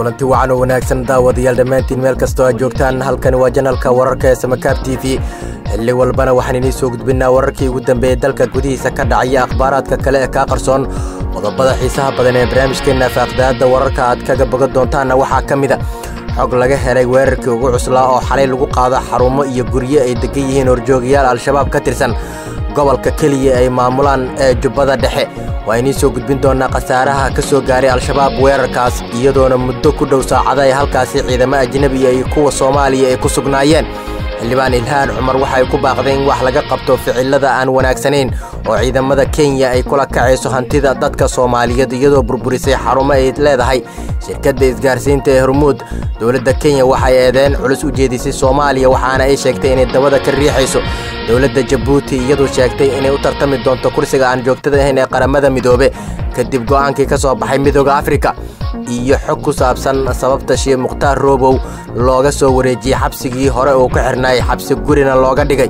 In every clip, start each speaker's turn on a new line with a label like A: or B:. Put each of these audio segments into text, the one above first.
A: kulanti wacan oo wanaagsan daawadayaal dhammaantiin meel kastoo aad joogtaan halkani waa janalka wararka ee samakaab t v xilli walbana waxaan idiin soo gudbinnaa wararkii ugu dambeeyey dalka gudihiisa ka dhacaya akhbaaraadka kale ee kaa qarsoon qodobada xiisaha badan ee barnaamijkeenna faaqdaadda wararka aad kaga bogan doontaanna waxaa ka mid a xog laga helay weerarkii ugu cuslaa oo xalay lagu qaado xarumo iyo guryo ay degan yihiin horjoogayaal al-shabaab ka tirsan gobolka keliya ay maamulaan ee jubbada dhexe waa idiin soo gudbin doonnaa khasaaraha ka soo gaaray al-shabaab weerarkaas iyadoona muddo ku dhow saacada ay halkaasi ciidamo ajnebiya iyo kuwa soomaaliya ay ku sugnaayeen xildhibaan ilhaan cumar waxay ku baaqdeen in wax laga qabto ficilada aan wanaagsanayn oo ciidamada kenya ay kula kacayso hantida dadka soomaaliyeed iyadoo burburisay xarumo ay leedahay shirkadda isgaarsiinta ee hormuud dowladda kenya waxay eedeen culus u jeedisay soomaaliya waxaana ay sheegtay inay dabada ka riixayso dowladda jabuuti iyaduu sheegtay inay u tartami doonto kursiga aan joogtada ahayn ee qaramada midoobe kadib go'aankii ka soo baxay midooda afrika iyo xog ku saabsan sababta shii mukhtaar roobow looga soo wareejiyey xabsigii hore uu ka xirnaayay xabsi gurina looga dhigay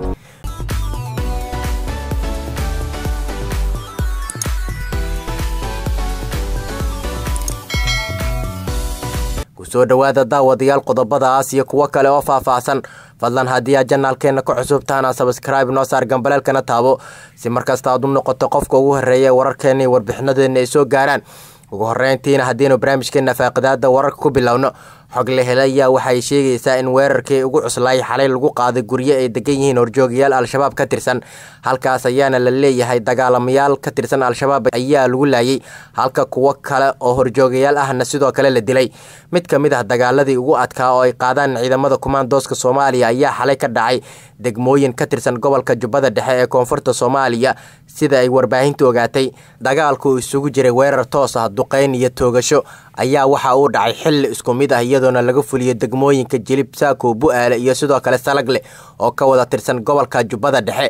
A: kusoo dhowaada daawadayaal qodobadaas iyo kuwo kale oo faahfaahsan fadlan haddii aad janaalkeenna ka cusubtaana sabskraibe noo saar gambaleelkana taabo si markasta aad u noqoto qofka ugu horreeya wararkeenna iyo warbixinadeenna ay soo gaaraan ugu horreyntiina haddiinu barnaamijkeenna faaqidaadda wararka ku bilowno xog la helayaa waxay sheegaysaa in weerarkii ugu cuslaay xalay lagu qaaday guryo ay degan yihiin horjoogayaal al-shabaab ka tirsan halkaas ayaana la leeyahay dagaalamayaal ka tirsan al-shabaab ayaa lagu laayay halka kuwo kale oo horjoogayaal ahna sidoo kale la dilay mid ka mid ah dagaaladii ugu adkaa oo ay qaadaan ciidamada kumaandooska soomaaliya ayaa xalay ka dhacay degmooyin ka tirsan gobolka jubbada dhexe ee koonfurta soomaaliya sida ay warbaahintu ogaatay dagaalku isugu jiray weerar toos ah duqayn iyo toogasho ayaa waxa uu dhacay xilli isku mid ah iyadoona laga fuliyo degmooyinka jilib saako bu-aale iyo sidoo kale salagle oo ka wada tirsan gobolka jubbada dhexe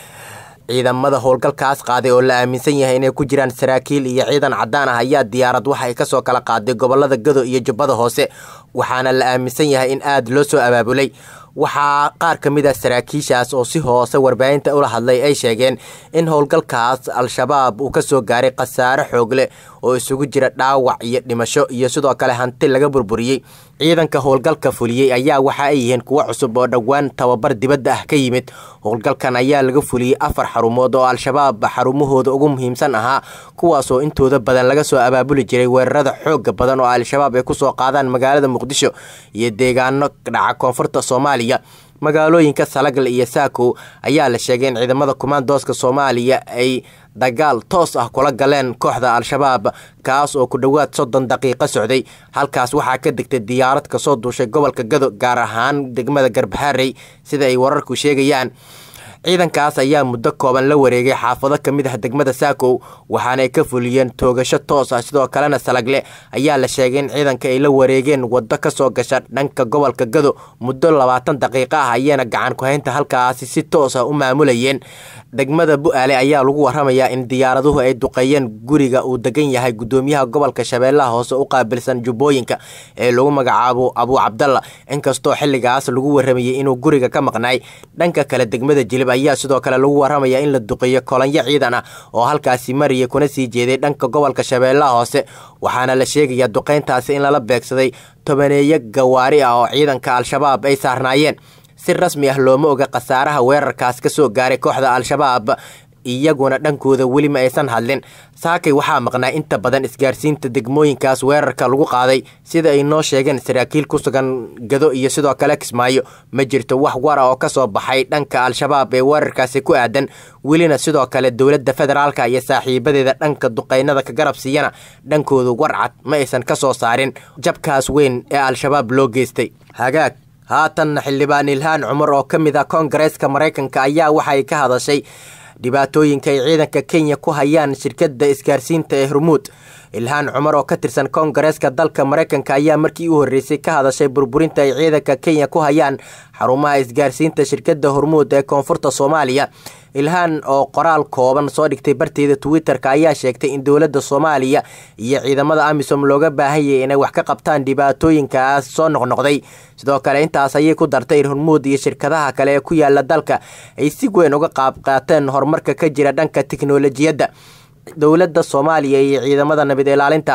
A: ciidamada howlgalkaas qaaday oo la aaminsan yahay inay ku jiraan saraakiil iyo ciidan caddaan ah ayaa diyaarad waxay kasoo kala qaaday gobolada gado iyo jubbada hoose waxaana la aaminsan yahay in aada loo soo abaabulay waxaa qaar ka mid ah saraakiishaas oo si hoose warbaahinta ula hadlay ay sheegeen in howlgalkaas al-shabaab uu ka soo gaaray khasaare xoog leh oo isugu jira dhaawac iyo dhimasho iyo sidoo kale hanti laga burburiyey ciidanka howlgalka fuliyey ayaa waxa ay yihiin kuwo cusub oo dhowaan tababar dibadda ah ka yimid howlgalkan ayaa laga fuliyey afar xarumood oo al-shabaab xarumahooda ugu muhiimsan ahaa kuwaasoo intooda badan laga soo abaabuli jiray weerarada xooga badan oo al-shabaab ay kusoo qaadaan magaalada muqdisho iyo deegaano dhaca koonfurta soomaaliya magaalooyinka salagle iyo saako ayaa la sheegay in ciidamada kumaandooska soomaaliya ay dagaal toos ah kula galeen kooxda al-shabaab kaas oo ku dhowaad soddon daqiiqo socday halkaas waxaa ka degtay diyaarad kasoo duushay gobolka gado gaar ahaan degmada garbaharey sida ay wararku sheegayaan ciidankaas ayaa muddo kooban la wareegay xaafado ka mid ah degmada saakow waxaanay ka fuliyeen toogasho toos ah sidoo kalena salagle ayaa la sheegay in ciidanka ay la wareegeen waddo kasoo gasha dhanka gobolka gado muddo labaatan daqiiqo ah ayaana gacan ku-haynta halkaasi si toos ah u maamulayeen degmada bu-aale ayaa lagu waramayaa in diyaaraduhu ay duqeeyeen guriga uu degan yahay gudoomiyaha gobolka shabeellaha hoose u qaabilsan jubbooyinka ee lagu magacaabo abuu cabdalla inkastoo xilligaas lagu waramayay inuu guriga ka maqnaay dhanka kale degmada jilib ayaa sidoo kale lagu waramayaa in la duqeeyo kolanyo ciidan ah oo halkaasi maraya kuna sii jeeday dhanka gobolka shabeellaha hoose waxaana la sheegayaa duqeyntaasi in lala beegsaday tobaneeyo gawaari ah oo ciidanka al-shabaab ay saarnaayeen si rasmi ah looma oga khasaaraha weerarkaas ka soo gaaray kooxda al-shabaab iyaguna dhankooda weli ma aysan hadlin saakay waxaa maqnaa inta badan isgaarsiinta degmooyinkaas weerarka lagu qaaday sida ay noo sheegeen saraakiil ku sugan gado iyo sidoo kale kismaayo ma jirto wax wara oo kasoo baxay dhanka al-shabaab ee weerarkaasi ku aadan welina sidoo kale dowladda federaalka iyo saaxiibadeeda dhanka duqeynada ka garab siiyana dhankooda warcad ma aysan ka soo saarin jabkaas weyn ee al-shabaab loo geystay hagaag haatanna xildhibaan ilhaan cumar oo ka mid ah koongareeska maraykanka ayaa waxay ka hadashay dhibaatooyinka ay ciidanka kenya ku hayaan shirkadda isgaarsiinta ee hormuud ilhaan cumar oo ka tirsan koongareeska dalka maraykanka ayaa markii u horreysay ka hadashay burburinta ay ciidanka kenya ku hayaan xarumaha isgaarsiinta shirkadda hormuud ee koonfurta soomaaliya ilhaan oo qoraal kooban soo dhigtay barteeda twitter-ka ayaa sheegtay in dowladda soomaaliya iyo ciidamada amisom looga baahanyay inay wax ka qabtaan dhibaatooyinkaas soo noqnoqday sidoo kale intaas ayay ku dartay in hormuud iyo shirkadaha kale ee ku yaala dalka ay si weyn uga qaab qaateen horumarka ka jira dhanka tiknolojiyadda dowladda soomaaliya iyo ciidamada nabad ilaalinta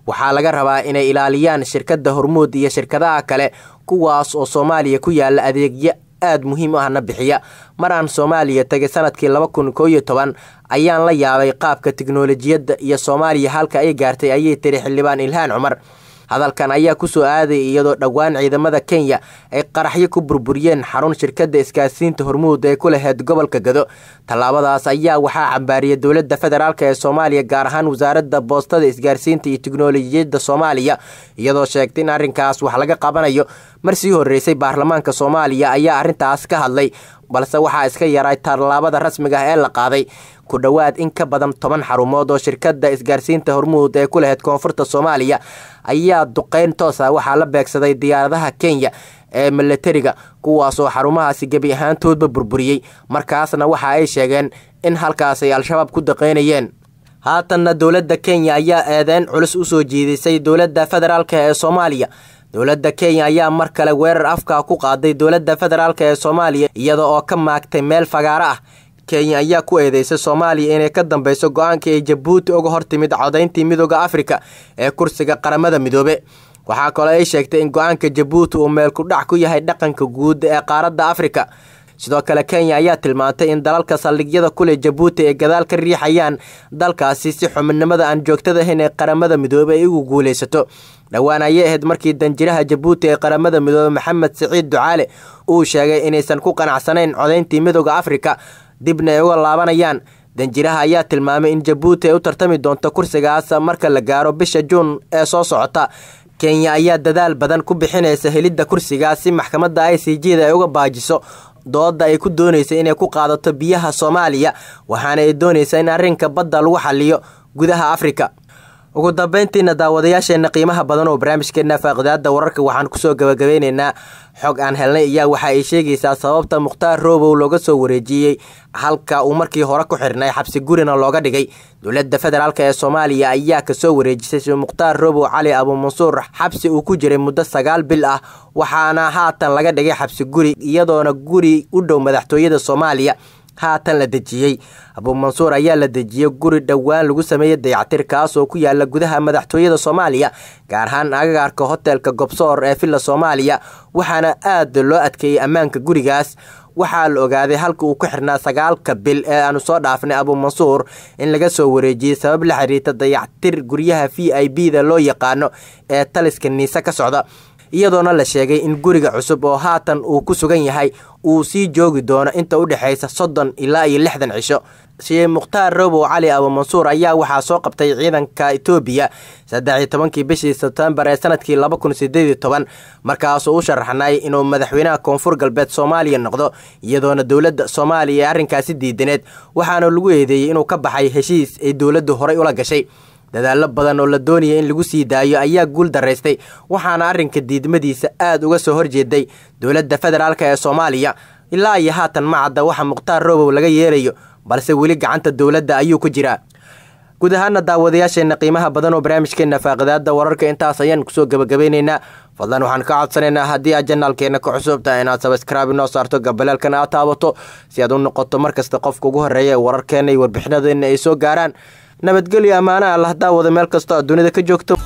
A: waxaa laga rabaa inay ilaaliyaan shirkadda hormuud iyo shirkadaha kale kuwaas oo soomaaliya ku yaala adeegyo aada muhiim ahna bixiya mar aan soomaaliya tegay sanadkii laba kun koo iyo toban ayaan la yaabay qaabka tiknolojiyadda iyo soomaaliya halka ay gaartay ayay tiri xildhibaan ilhaan cumar hadalkan ayaa kusoo aaday iyadoo dhowaan ciidamada kenya ay qaraxyo ku burburiyeen xarun shirkadda isgaarsiinta hormuud ee ku laheyd gobolka gado tallaabadaas ayaa waxaa cambaariyay dowladda federaalk ee soomaaliya gaar ahaan wasaaradda boostada isgaarsiinta iyo tiknolojiyadda soomaaliya iyadoo sheegtay in arrinkaas wax laga qabanayo mar sii horreysay baarlamaanka soomaaliya ayaa arrintaas ka hadlay balse waxaa iska yaray tallaabada rasmiga ah ee la qaaday ku dhowaad in ka badan toban xarumood oo shirkadda isgaarsiinta hormuud ee ku laheyd koonfurta soomaaliya ayaa duqeyn toos ah waxaa la beegsaday diyaaradaha kenya ee milatariga kuwaasoo xarumahaasi gebi ahaantoodba burburiyey markaasna waxa ay sheegeen in halkaas ay al-shabaab ku daqeynayeen haatanna dowladda kenya ayaa eedeyn culus usoo jiidisay dowladda federaalk ee soomaaliya dowladda kenya ayaa mar kale weerar afka ku qaaday dowladda federaalk ee soomaaliya iyada oo ka maagtay meel fagaaro ah kenya ayaa ku eedeysay soomaaliya inay ka dambeyso go-aankii ay jabuuti uga hortimid codayntii midooda afrika ee kursiga qaramada midoobe waxaa kaloo ay sheegtay in go-aanka jabuuti uu meel ku dhac ku yahay dhaqanka guud ee qaaradda afrika sidoo kale kenya ayaa tilmaantay in dalalka saldhigyada kule jabuuti ay gadaal ka riixayaan dalkaasi si xubinimada aan joogtada ahayn ee qaramada midoobe ay ugu guuleysato dhowaan ayay ahayd markii danjiraha jabuuti ee qaramada midoobe maxamed siciid ducaale uu sheegay inaysan ku qanacsanayn codayntii midooda afrika dibna ay uga laabanayaan danjiraha ayaa tilmaamay in jabuuti ay u tartami doonto kursigaas marka la gaaro bisha juun ee soo socota kenya ayaa dadaal badan ku bixinaysa helidda kursigaas si maxkamadda i c g da ay uga baajiso dooda ay ku doonaysa inay ku qaadato biyaha soomaaliya waxaana ay doonaysaa in arrinka badda lagu xaliyo gudaha afrika ugu dambeyntiina daawadayaasheena qiimaha badan oo barnaamijkeena faaqidaada wararka waxaan kusoo gabagabeyneynaa xog aan helnay ayaa waxa ay sheegaysaa sababta mukhtaar roobow looga soo wareejiyey halka uu markii hore ku xirnay xabsi gurina looga dhigay dowladda federaalk ee soomaaliya ayaa kasoo wareejisay mukhtaar roobow cali abuumansuur xabsi uu ku jiray muddo sagaal bil ah waxaana haatan laga dhigay xabsi guri iyadoona guri u dhow madaxtooyada soomaaliya haatan la dejiyey abuumansuur ayaa la dejiyey guri dhowaan lagu sameeyey dayactir kaas oo ku yaala gudaha madaxtooyada soomaaliya gaar ahaan agagaarka hotelka gobsoor ee villa soomaaliya waxaana aada loo adkeeyey ammaanka gurigaas waxaa la ogaaday halka uu ku xirnaa sagaalka bil ee aanu soo dhaafnay abuumansuur in laga soo wareejiyey sabab la xiriirta dayactir guryaha v i b da loo yaqaano ee taliska niise ka socda iyadoona la sheegay in guriga cusub oo haatan uu ku sugan yahay uu sii joogi doono inta u dhexaysa soddon ilaa iyo lixdan cisho sheekh mukhtaar robow cali abuumansuur ayaa waxaa soo qabtay ciidanka etoobiya saddex iyo tobankii bishii sebtembar ee sanadkii laba kun sideed iyo toban markaasuu u sharaxnay inuu madaxweynaha koonfur galbeed soomaaliya noqdo iyadoona dowladda soomaaliya ee arrinkaasi diidaneed waxaana lagu eedeeyey inuu ka baxay heshiis ay dowladdu horay ula gashay dadaallo badan oo la doonaya in lagu sii daayo ayaa guul daraystay waxaana arrinka diidmadiisa aada uga soo horjeeday dowladda federaalk ee soomaaliya ilaa iyo haatan ma cadda waxa mukhtaar robow laga yeelayo balse weli gacanta dowladda ayuu ku jiraa guud ahaana daawadayaasheenna qiimaha badan oo barnaamijkeena faaqidaada wararka intaas ayaan kusoo gabagabeyneynaa fadlan waxaan ka codsanaynaa haddii aad janaalkeena ka cusubtahay inaad sabskraibe inoo saarto gabalaalkan aad taabato si aad u noqoto markasta qofka ugu horreeya ee wararkeena iyo warbixinadeena ay soo gaaraan nabadgelyo ammaana allah daawada meel kastoo aad dunida ka joogto